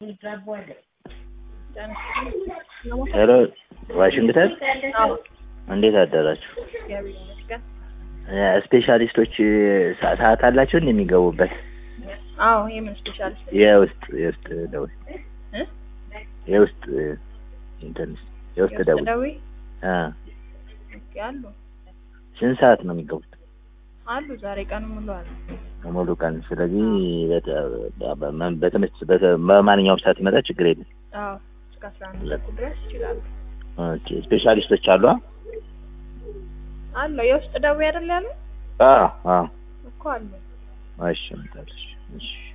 ሄሎ ዋሽንግተን አዎ እንዴት አደራችሁ? እግዚአብሔር ይመስገን። ስፔሻሊስቶች ሰ- ሰዓት አላቸው እንደሚገቡበት አዎ የምን ስፔሻሊስት የውስጥ የውስጥ ደዌ እ? የውስጥ እንትን የውስጥ ደዌ የውስጥ ደዌ አ ኦኬ፣ አሉ ስንት ሰዓት ነው የሚገቡት? አሉ ዛሬ ቀን ሙሉ አሉ። ሙሉ ቀን። ስለዚህ በተ- በ- በትምህርት በተ- በማንኛውም ሰዓት ይመጣ ችግር የለም። አዎ እስከ አስራ አንድ ተኩል ድረስ ይችላሉ። ኦኬ ስፔሻሊስቶች አሉ? አለው የውስጥ ደዌ አይደል ያሉ አዎ አዎ። እኮ አሉ። እሺ እመጣለሁ። እሺ